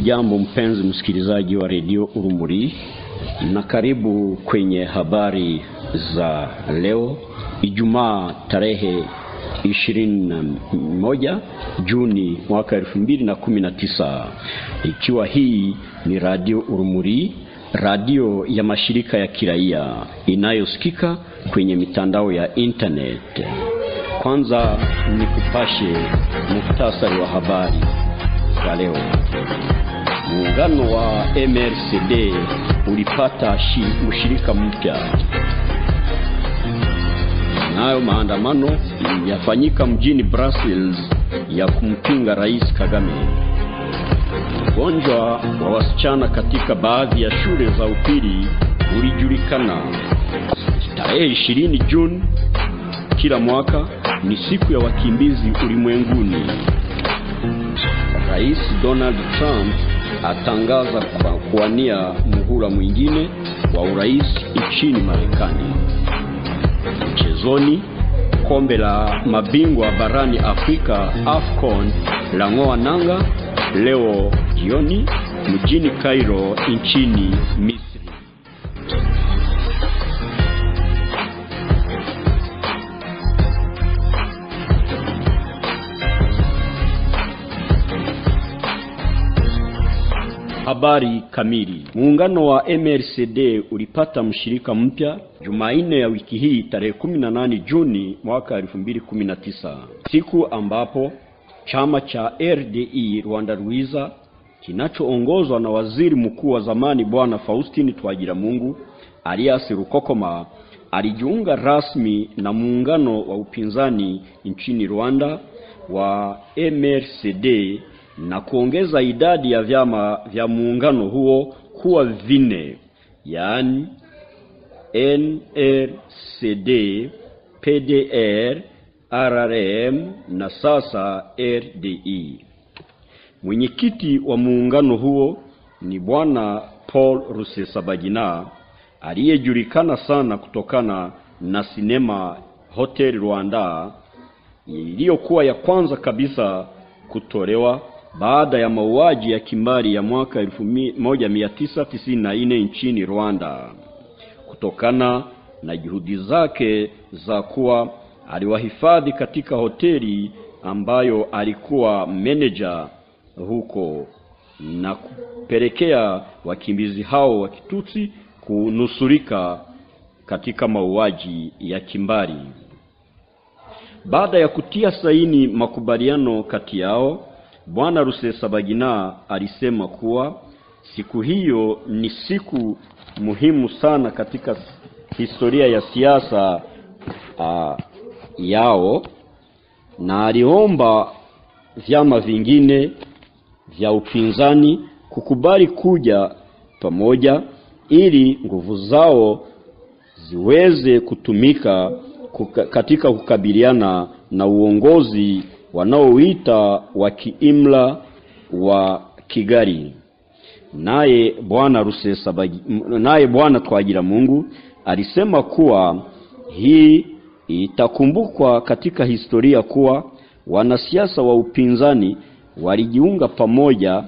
Hujambo mpenzi msikilizaji wa redio Urumuri, na karibu kwenye habari za leo Ijumaa tarehe 21 Juni mwaka elfu mbili na kumi na tisa, ikiwa hii ni radio Urumuri, radio ya mashirika ya kiraia inayosikika kwenye mitandao ya internet. Kwanza ni kupashe muhtasari wa habari za leo. Muungano wa MRCD ulipata shi, mshirika mpya. Nayo maandamano yafanyika mjini Brussels ya kumpinga Rais Kagame. Ugonjwa wa wasichana katika baadhi ya shule za upili ulijulikana. Tarehe 20 Juni kila mwaka ni siku ya wakimbizi ulimwenguni. Rais Donald Trump atangaza kwa kuwania muhula mwingine wa urais nchini Marekani. Mchezoni, kombe la mabingwa barani Afrika AFCON la ng'oa nanga leo jioni mjini Cairo nchini Misri. Habari kamili. Muungano wa MRCD ulipata mshirika mpya Jumanne ya wiki hii tarehe 18 Juni mwaka 2019, siku ambapo chama cha RDI Rwanda Rwiza kinachoongozwa na waziri mkuu wa zamani Bwana Faustin Twagiramungu alias Rukokoma alijiunga rasmi na muungano wa upinzani nchini Rwanda wa MRCD na kuongeza idadi ya vyama vya muungano huo kuwa vine, yaani NRCD, PDR, RRM na sasa RDI. Mwenyekiti wa muungano huo ni bwana Paul Rusesabagina aliyejulikana sana kutokana na sinema Hotel Rwanda iliyokuwa ya kwanza kabisa kutolewa baada ya mauaji ya kimbari ya mwaka 1994 nchini Rwanda. Kutokana na juhudi zake za kuwa aliwahifadhi katika hoteli ambayo alikuwa meneja huko na kupelekea wakimbizi hao wa Kitutsi kunusurika katika mauaji ya kimbari. Baada ya kutia saini makubaliano kati yao, Bwana Rusesabagina alisema kuwa siku hiyo ni siku muhimu sana katika historia ya siasa uh, yao na aliomba vyama vingine vya upinzani kukubali kuja pamoja ili nguvu zao ziweze kutumika kuka, katika kukabiliana na uongozi wanaoita wa kiimla wa Kigali. Naye bwana Rusesabagi, naye bwana Twagiramungu alisema kuwa hii itakumbukwa katika historia kuwa wanasiasa wa upinzani walijiunga pamoja,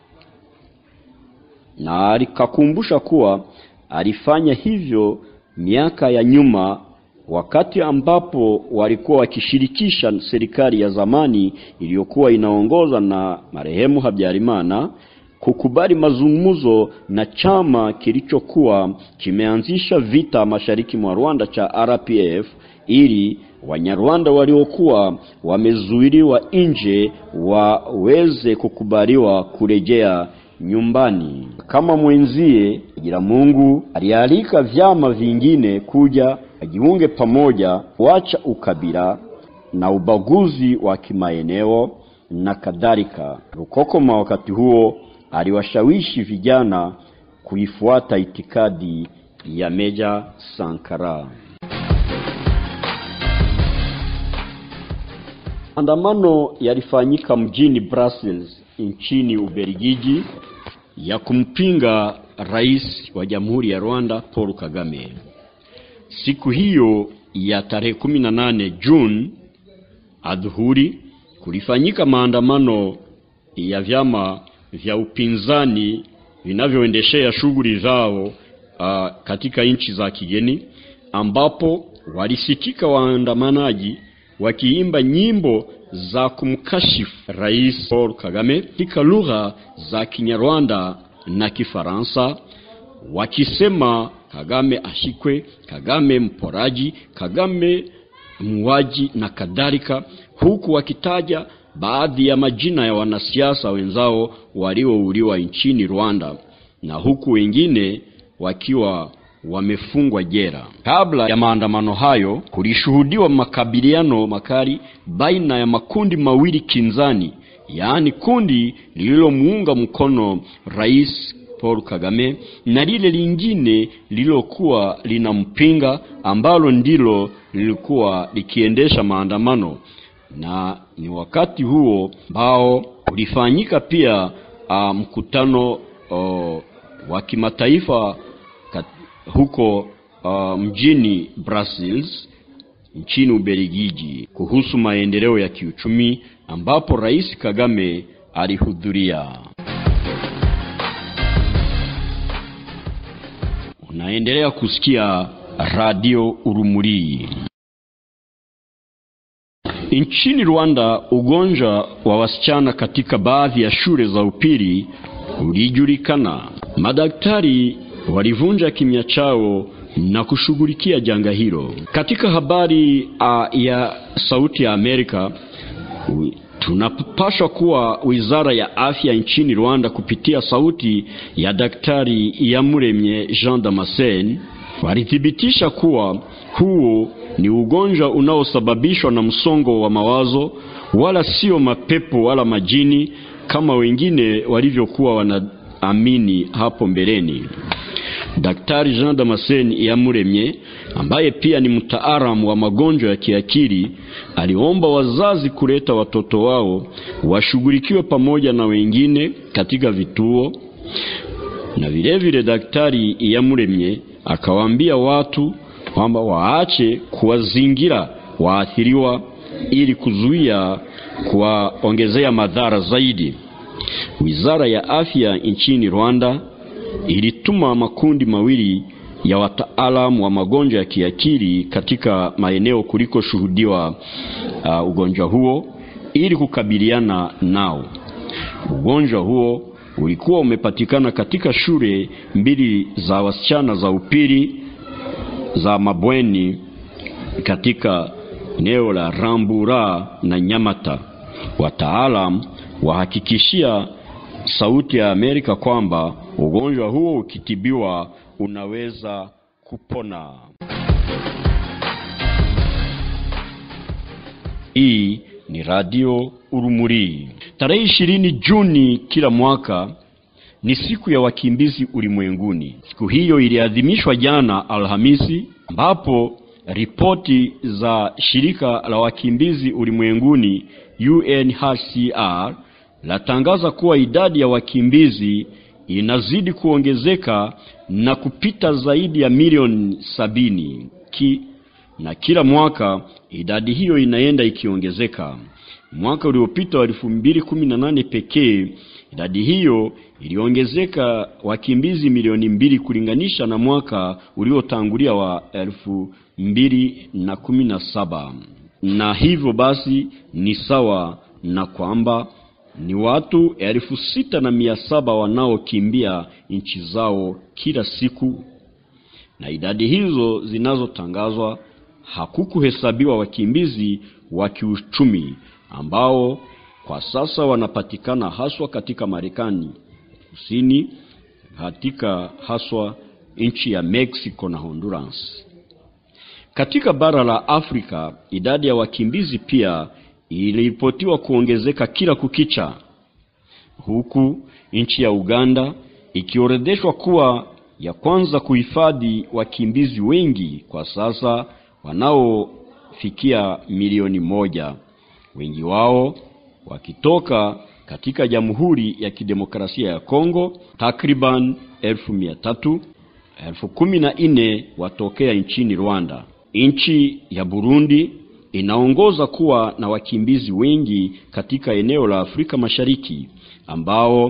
na alikakumbusha kuwa alifanya hivyo miaka ya nyuma wakati ambapo walikuwa wakishirikisha serikali ya zamani iliyokuwa inaongozwa na marehemu Habyarimana kukubali mazungumzo na chama kilichokuwa kimeanzisha vita mashariki mwa Rwanda cha RPF ili Wanyarwanda waliokuwa wamezuiliwa nje waweze kukubaliwa kurejea nyumbani. Kama mwenzie Twagiramungu alialika vyama vingine kuja ajiunge pamoja, kuacha ukabila na ubaguzi wa kimaeneo na kadhalika. Rukokoma wakati huo aliwashawishi vijana kuifuata itikadi ya Meja Sankara. Maandamano yalifanyika mjini Brussels nchini Ubelgiji ya kumpinga rais wa Jamhuri ya Rwanda Paul Kagame. Siku hiyo ya tarehe 18 Juni adhuhuri kulifanyika maandamano ya vyama vya upinzani vinavyoendeshea shughuli zao uh, katika nchi za kigeni ambapo walisikika waandamanaji wakiimba nyimbo za kumkashifu Rais Paul Kagame katika lugha za Kinyarwanda na Kifaransa wakisema Kagame ashikwe, Kagame mporaji, Kagame muuaji na kadhalika, huku wakitaja baadhi ya majina ya wanasiasa wenzao waliouliwa nchini Rwanda na huku wengine wakiwa wamefungwa jela. Kabla ya maandamano hayo, kulishuhudiwa makabiliano makali baina ya makundi mawili kinzani, yaani kundi lililomuunga mkono Rais Paul Kagame na lile lingine lililokuwa linampinga ambalo ndilo lilikuwa likiendesha maandamano, na ni wakati huo ambao ulifanyika pia uh, mkutano uh, wa kimataifa huko uh, mjini Brussels nchini Ubelgiji kuhusu maendeleo ya kiuchumi ambapo Rais Kagame alihudhuria. Unaendelea kusikia Radio Urumuri. Nchini Rwanda, ugonjwa wa wasichana katika baadhi ya shule za upili ulijulikana. Madaktari walivunja kimya chao na kushughulikia janga hilo. Katika habari uh, ya Sauti ya Amerika tunapaswa kuwa wizara ya afya nchini Rwanda kupitia sauti ya Daktari Iyamuremye Jean Damascene walithibitisha kuwa huo ni ugonjwa unaosababishwa na msongo wa mawazo, wala sio mapepo wala majini kama wengine walivyokuwa wanaamini hapo mbeleni. Daktari Jean Damascene Iyamuremye ambaye pia ni mtaalamu wa magonjwa ya kiakili aliomba wazazi kuleta watoto wao washughulikiwe pamoja na wengine katika vituo, na vilevile vile Daktari Iyamuremye akawaambia watu kwamba waache kuwazingira waathiriwa ili kuzuia kuwaongezea madhara zaidi. Wizara ya afya nchini Rwanda ilituma makundi mawili ya wataalamu wa magonjwa ya kiakili katika maeneo kulikoshuhudiwa uh, ugonjwa huo ili kukabiliana nao. Ugonjwa huo ulikuwa umepatikana katika shule mbili za wasichana za upili za mabweni katika eneo la Rambura na Nyamata. Wataalam wahakikishia Sauti ya Amerika kwamba ugonjwa huo ukitibiwa unaweza kupona. Hii ni Radio Urumuri. Tarehe ishirini Juni kila mwaka ni siku ya wakimbizi ulimwenguni. Siku hiyo iliadhimishwa jana Alhamisi, ambapo ripoti za shirika la wakimbizi ulimwenguni UNHCR latangaza kuwa idadi ya wakimbizi inazidi kuongezeka na kupita zaidi ya milioni sabini ki, na kila mwaka idadi hiyo inaenda ikiongezeka. Mwaka uliopita wa elfu mbili kumi na nane pekee idadi hiyo iliongezeka wakimbizi milioni mbili kulinganisha na mwaka uliotangulia wa elfu mbili na kumi na saba na hivyo basi ni sawa na kwamba ni watu elfu sita na mia saba wanaokimbia nchi zao kila siku, na idadi hizo zinazotangazwa hakukuhesabiwa wakimbizi wa kiuchumi ambao kwa sasa wanapatikana haswa katika Marekani Kusini, katika haswa nchi ya Mexico na Honduras. Katika bara la Afrika, idadi ya wakimbizi pia iliripotiwa kuongezeka kila kukicha, huku nchi ya Uganda ikiorodheshwa kuwa ya kwanza kuhifadhi wakimbizi wengi kwa sasa wanaofikia milioni moja, wengi wao wakitoka katika Jamhuri ya Kidemokrasia ya Kongo, takriban elfu mia tatu, elfu kumi na nne watokea nchini Rwanda. Nchi ya Burundi inaongoza kuwa na wakimbizi wengi katika eneo la Afrika Mashariki ambao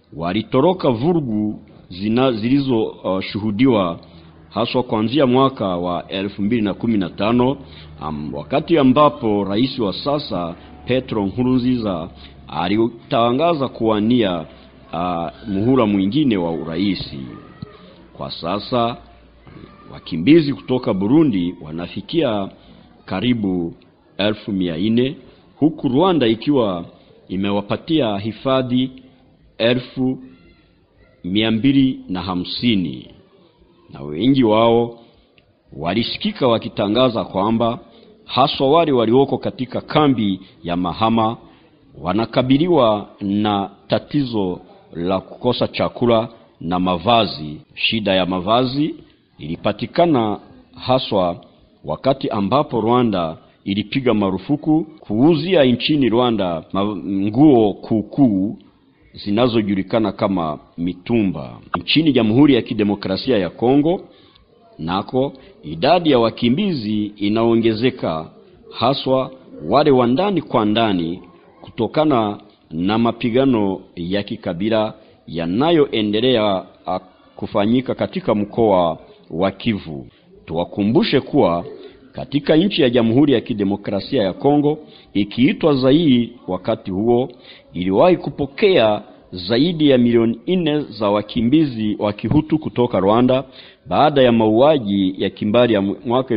walitoroka vurugu zina zilizoshuhudiwa uh, haswa kuanzia mwaka wa elfu mbili na kumi na tano um, wakati ambapo rais wa sasa Petro Nkurunziza alitangaza kuwania uh, muhula mwingine wa uraisi. Kwa sasa wakimbizi kutoka Burundi wanafikia karibu elfu mia nne huku Rwanda ikiwa imewapatia hifadhi elfu mia mbili na hamsini na wengi wao walisikika wakitangaza kwamba haswa wale walioko katika kambi ya Mahama wanakabiliwa na tatizo la kukosa chakula na mavazi. Shida ya mavazi ilipatikana haswa wakati ambapo Rwanda ilipiga marufuku kuuzia nchini Rwanda nguo kuukuu zinazojulikana kama mitumba. Nchini Jamhuri ya Kidemokrasia ya Kongo nako idadi ya wakimbizi inaongezeka, haswa wale wa ndani kwa ndani, kutokana na mapigano ya kikabila yanayoendelea kufanyika katika mkoa wa Kivu. Tuwakumbushe kuwa katika nchi ya Jamhuri ya Kidemokrasia ya Kongo ikiitwa Zaire, wakati huo iliwahi kupokea zaidi ya milioni nne za wakimbizi wa Kihutu kutoka Rwanda baada ya mauaji ya kimbari ya mwaka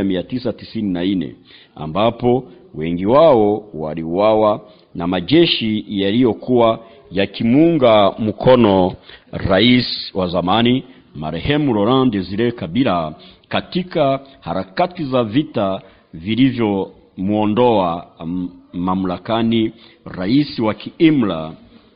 1994 ambapo wengi wao waliuawa na majeshi yaliyokuwa yakimuunga mkono rais wa zamani marehemu Laurent Desire Kabila katika harakati za vita vilivyomwondoa mamlakani rais wa kiimla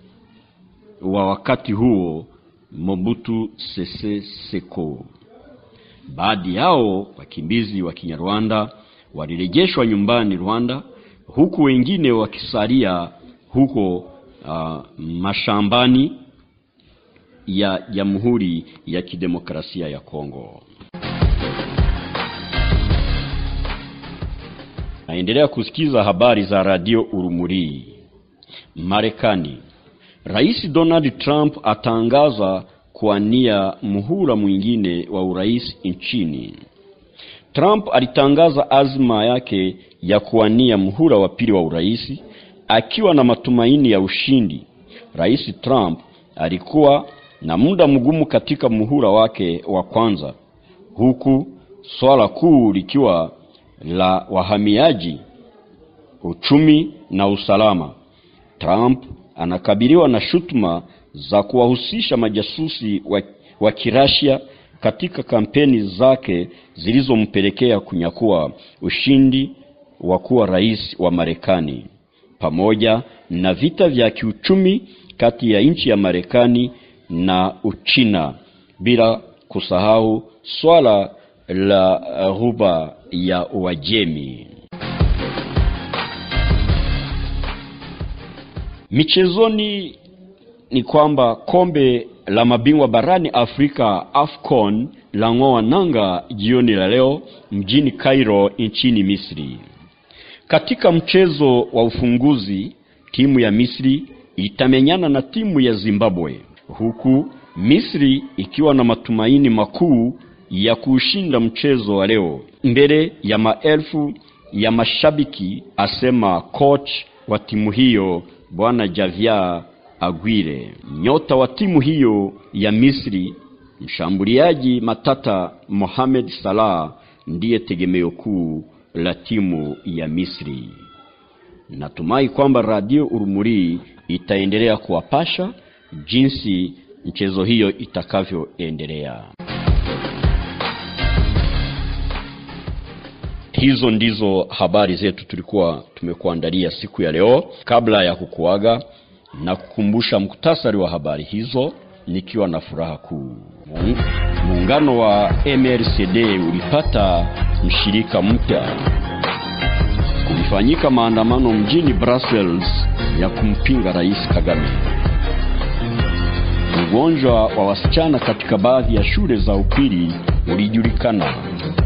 wa wakati huo Mobutu Sese Seko. Baadhi yao wakimbizi wa Kinyarwanda walirejeshwa nyumbani Rwanda, huku wengine wakisalia huko uh, mashambani ya Jamhuri ya Kidemokrasia ya Kongo. Naendelea kusikiza habari za Radio Urumuri. Marekani. Rais Donald Trump atangaza kuania muhula mwingine wa urais nchini. Trump alitangaza azma yake ya kuwania muhula wa pili wa urais akiwa na matumaini ya ushindi. Rais Trump alikuwa na muda mgumu katika muhula wake wa kwanza, huku swala kuu likiwa la wahamiaji, uchumi na usalama. Trump anakabiliwa na shutuma za kuwahusisha majasusi wa, wa Kirasia katika kampeni zake zilizompelekea kunyakua ushindi wa kuwa rais wa Marekani, pamoja na vita vya kiuchumi kati ya nchi ya Marekani na Uchina, bila kusahau swala la ghuba ya Uajemi. Michezoni ni kwamba kombe la mabingwa barani Afrika AFCON la ng'oa nanga jioni la leo mjini Cairo nchini Misri. Katika mchezo wa ufunguzi, timu ya Misri itamenyana na timu ya Zimbabwe, huku Misri ikiwa na matumaini makuu ya kuushinda mchezo wa leo mbele ya maelfu ya mashabiki, asema coach wa timu hiyo Bwana Javier Aguirre. Nyota wa timu hiyo ya Misri, mshambuliaji matata Mohamed Salah ndiye tegemeo kuu la timu ya Misri. Natumai kwamba Radio Urumuri itaendelea kuwapasha jinsi mchezo hiyo itakavyoendelea. Hizo ndizo habari zetu tulikuwa tumekuandalia siku ya leo. Kabla ya kukuaga na kukumbusha muktasari wa habari hizo, nikiwa na furaha kuu. Muungano wa MRCD ulipata mshirika mpya. Kulifanyika maandamano mjini Brussels ya kumpinga Rais Kagame. Ugonjwa wa wasichana katika baadhi ya shule za upili ulijulikana.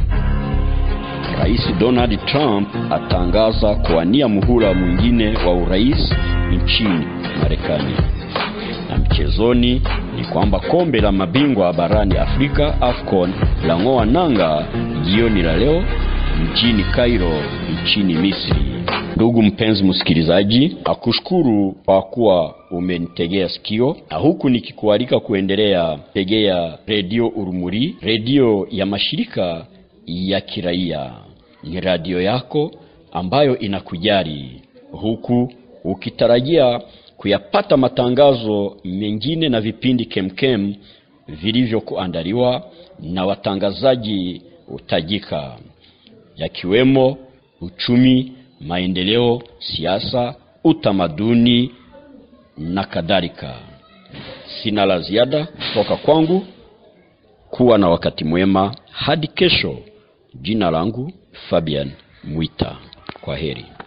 Rais Donald Trump atangaza kuwania muhula mwingine wa urais nchini Marekani. Na Michezoni ni kwamba kombe la mabingwa barani Afrika AFCON lang'oa nanga jioni la leo mjini Cairo nchini Misri. Ndugu mpenzi msikilizaji, akushukuru kwa kuwa umenitegea sikio, na huku nikikualika kuendelea tegea redio Urumuri, redio ya mashirika ya kiraia. Ni radio yako ambayo inakujali, huku ukitarajia kuyapata matangazo mengine na vipindi kemkem vilivyokuandaliwa na watangazaji utajika yakiwemo uchumi, maendeleo, siasa, utamaduni na kadhalika. Sina la ziada kutoka kwangu. Kuwa na wakati mwema hadi kesho. Jina langu Fabian Mwita. Kwa heri.